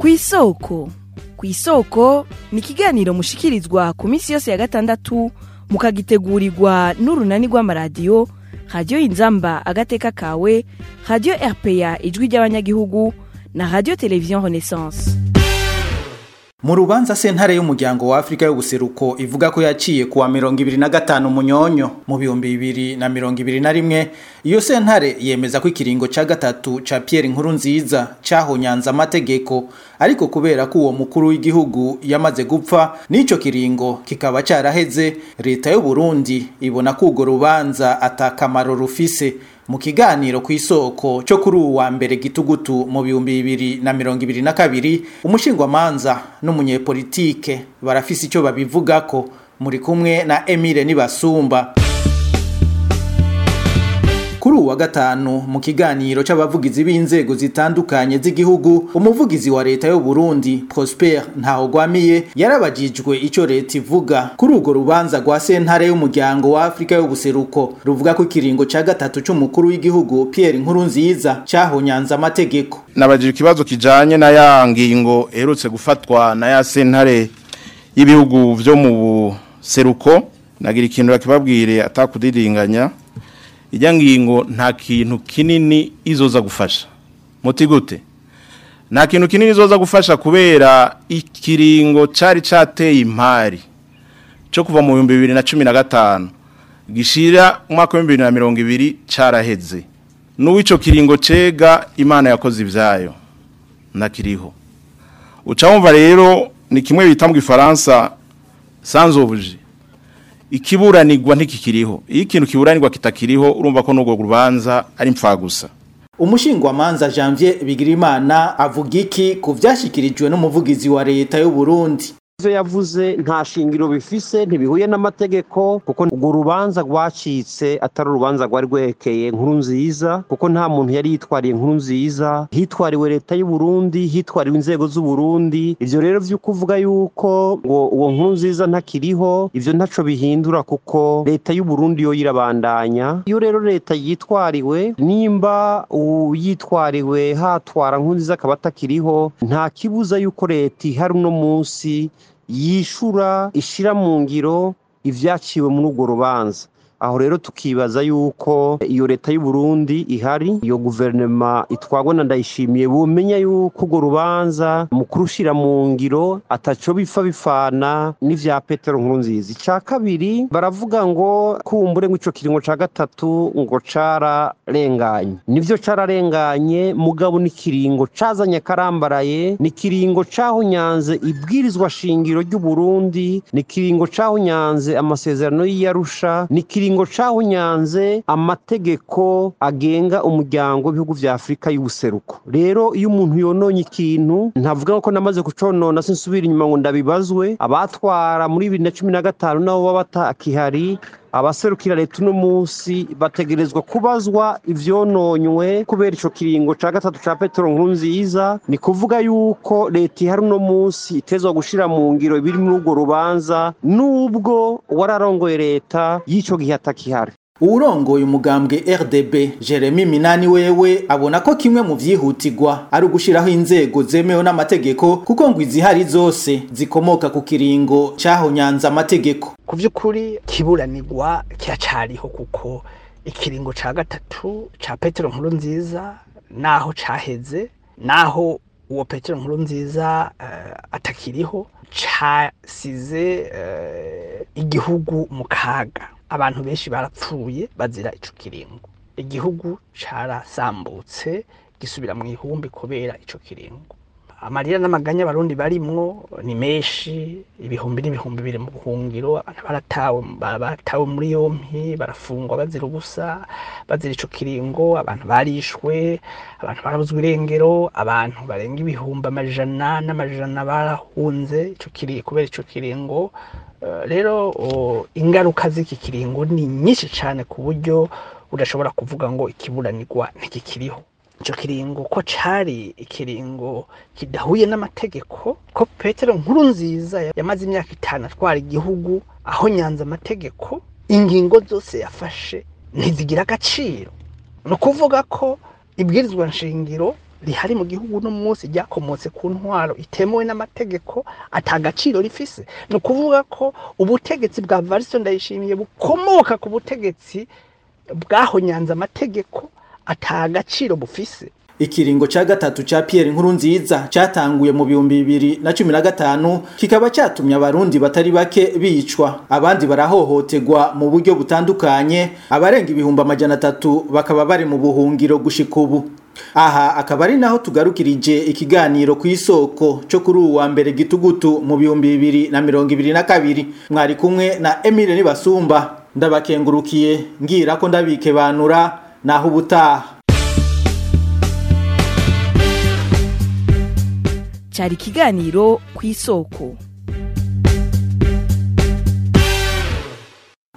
ku isoko ku isoko ni ikiganiro mushikirizwa ku minsi yose ya gatandatu mukagitegurirwa n'urunani rw'amaradiyo radiyo inzamba agateka kawe radiyo rpa ijwi ry'abanyagihugu na radiyo televiziyo renaissance mu rubanza sentare y'umuryango wa afurika y'ubuseruko ivuga ko yaciye kuwa mirongo ibiri na gatanu munyonyo mu bihumbi bibiri na mirongo ibiri na rimwe iyo sentare yemeza ko ikiringo ca gatatu ca pierre nkuru nziza cahonyanze amategeko ariko kubera ko uwo mukuru w'igihugu yamaze gupfa n'ico kiringo kikaba caraheze leta y'u Burundi ibona ko urwo rubanza atakamaro rufise mu kiganiro ku isoko cyo kuri ubu wa mbere gitugutu mu bihumbi bibiri na mirongo ibiri na kabiri umushingwamanza n'umunyepolitike barafise icyo babivugako muri kumwe na Emile Nibasumba kuri uwa gatanu mu kiganiro c'abavugizi b'inzego zitandukanye z'igihugu umuvugizi wa leta y'u Burundi Prosper Ntahogwamiye yarabajijwe ico leta ivuga kuri urwo rubanza rwa sentare y'umuryango wa Afrika y'ubuseruko ruvuga ko ikiringo ca gatatu c'umukuru w'igihugu Pierre Nkurunziza cahonyanze amategeko nabajije ikibazo kijanye na ya ngingo erutse gufatwa na ya sentare y'ibihugu vyo mu buseruko nagira ikintu bakibabwire atakudidinganya ijya ngingo nta kintu kinini izoza gufasha muti gute nta kintu kinini izoza gufasha kubera ikiringo cyari cyateye impari cyo kuva mu bihumbi bibiri na cumi na gatanu gishira umwaka w'ibihumbi bibiri na mirongo ibiri cyaraheze n'uw'icyo kiringo cega imana yakoze ibyayo ntakiriho uca wumva rero ni kimwe bita mu gifaransa sanzobuje ikiburanirwa ntikikiriho iyo ikintu kiburanirwa kitakiriho urumva ko n'urwo rubanza ari gusa umushingwamanza Janvier Bigirimana avuga iki ku vyashikirijwe n'umuvugizi wa leta y'u Burundi ivyo yavuze nta shingiro bifise ntibihuye n'amategeko kuko urwo rubanza rwacitse atari urubanza rwari rwerekeye nkuru nziza kuko nta muntu yari yitwariye nkuru nziza hitwariwe leta y'u Burundi hitwariwe inzego z'u Burundi ivyo rero vyo kuvuga yuko ngo uwo nkuru nziza ntakiriho ivyo ntaco bihindura kuko leta y'u Burundi yo yirabandanya iyo rero leta yitwariwe nimba uyitwariwe hatwara nkuru nziza akaba atakiriho nta kibuza yuko leta ihari uno munsi yishura ishira mu ngiro ivyaciwe muri urwo rubanza aho rero tukibaza yuko iyo leta y'u Burundi ihari iyo guverinoma itwagwa na ndayishimiye bumenya yuko urwo rubanza mu kurushira mu ngiro ataco bifa bifana n'ivya Petero Nkurunziza ica kabiri baravuga ngo kumbure ngo ico kiringo ca gatatu ngo cararenganye nivyo cararenganye mugabo n'ikiringo cazanye karambaraye n'ikiringo cahonyanze ibwirizwa shingiro ry'u Burundi n'ikiringo cahonyanze amasezerano y'Arusha n'ikiringo kiringo cahunyanze amategeko agenga umuryango w'ibihugu vya Afrika y'ubuseruko rero iyo umuntu yononye ikintu ntavuga ko namaze kuconona sinsubira inyuma ngo ndabibazwe abatwara muri 2015 nabo baba batakihari abaserukira leta uno munsi bategerezwa kubazwa ivyononywe kubera ico kiringo ca gatatu ca Petero Nkurunziza ni kuvuga yuko leta ihari uno munsi itezwa gushira mu ngiro biri muri urwo rubanza nubwo wararongoye leta y'ico gihe atakihari uwurongoye umugambwe RDB Jeremy Minani wewe abona ko kimwe mu vyihutirwa ari ugushiraho inzego zemewe n'amategeko kuko ngo izihari zose zikomoka ku kiringo cahonyanze amategeko ku by'ukuri kiburanirwa kiracariho kuko ikiringo ca gatatu ca Petero nkuru nziza naho caheze naho uwo Petero nkuru nziza uh, atakiriho casize uh, igihugu mu kaga abantu benshi barapfuye bazira ico kiringo igihugu carasambutse gisubira mu ihumbi kubera ico kiringo amarira n'amaganya abarundi barimwo ni menshi ibihumbi n'ibihumbi biri mu buhungiro abantu baratawe baratawe muri yompi barafungwa bazira ubusa bazira ico kiringo abantu barishwe abantu barabuzwa irengero abantu barenga ibihumbi amajana n'amajana barahunze ico kiri kubera ico kiringo rero ingaruka z'iki kiringo ni nyinshi cyane ku buryo udashobora kuvuga ngo ikiburanirwa ntikikiriho icyo kiringo ko cyari ikiringo kidahuye n'amategeko ko petero nkuru nziza yamaze imyaka itanu atwara igihugu aho nyanza amategeko ingingo zose yafashe ntizigira agaciro ni ukuvuga ko ibwirizwa nshingiro rihari mu gihugu no munsi ryakomotse ku ntwaro itemewe n'amategeko atagaciro rifise ni ukuvuga ko ubutegetsi bwa Varisito ndayishimiye bukomoka ku butegetsi bwahonyanze amategeko atagaciro bufise Ikiringo ca gatatu ca Pierre Nkurunziza catanguye mu bihumbi bibiri na cumi na gatanu kikaba catumye abarundi batari bake bicwa abandi barahohoterwa mu buryo butandukanye abarenga ibihumbi amajana atatu bakaba bari mu buhungiro gushika ubu aha akaba ari naho tugarukirije ikiganiro ku isoko cyo kuri uwa mbere gitugutu mu bihumbi bibiri na mirongo ibiri na kabiri mwari kumwe na Emile Nibasumba ndabakengurukiye ngira ko ndabikebanura naho ubutaha cyari ikiganiro ku isoko